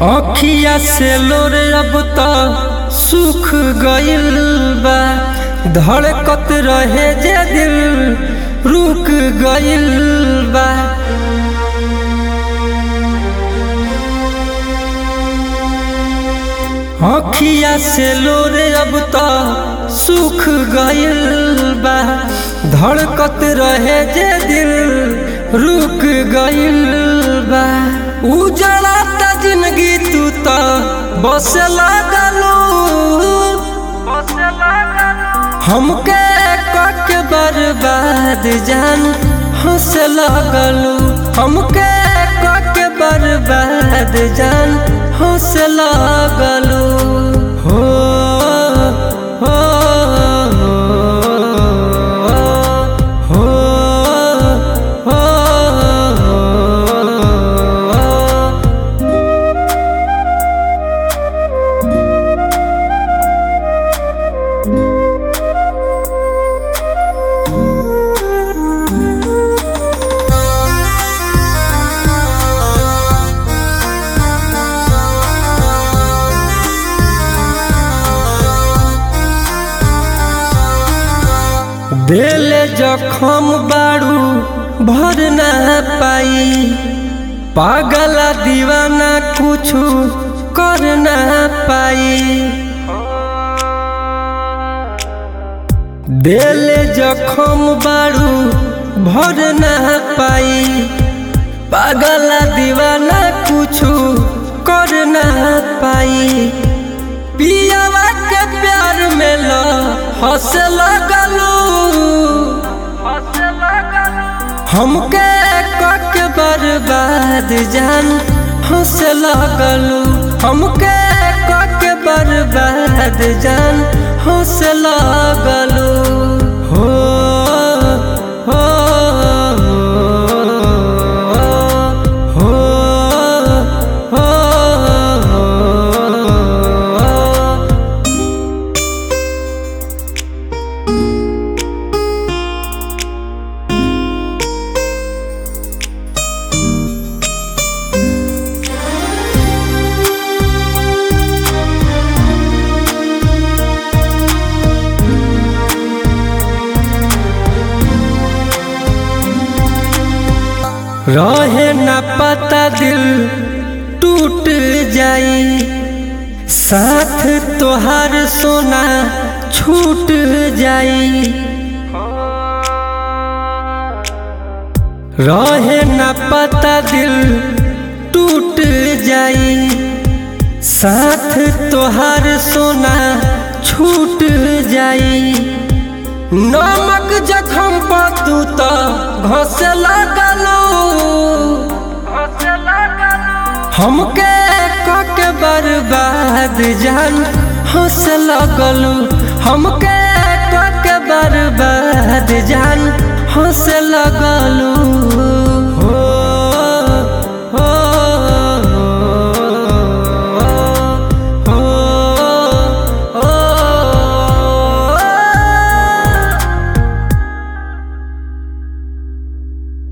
अखिया से लोर अब त सुख गइल बा धड़कत रहे जे दिल रुक गइल बा अखिया से लोर अब त सुख गइल बा धड़कत रहे जे दिल रुक गइल बा उजड़ा त जिंदगी तू त बस लागलू हमके कक बर्बाद जान हंस लगलू हमके कक बर्बाद जान हंस लगलू हो हो हो हो हो दिल जखम बाड़ू भर ना पाई पागला दीवाना कुछु कर ना पाई दिल जखम बाड़ू भर ना पाई पागला दीवाना कुछु कर ना पाई पियावा के प्यार में ल हंस लगलू हमके कक बर्बाद जान हंस लगलू हमके कक बर्बाद जान हंस लगलू हो हो हो हो हो रहे न पता दिल टूट जाई साथ तोहार सोना छूट जाई रहे न पता दिल टूट जाई साथ तोहार सोना छूट जाई नमक जखम पर तू तो घस लगलू हमके कक बर्बाद जान हंस लगलू हमके कक बर्बाद जान हंस लगलू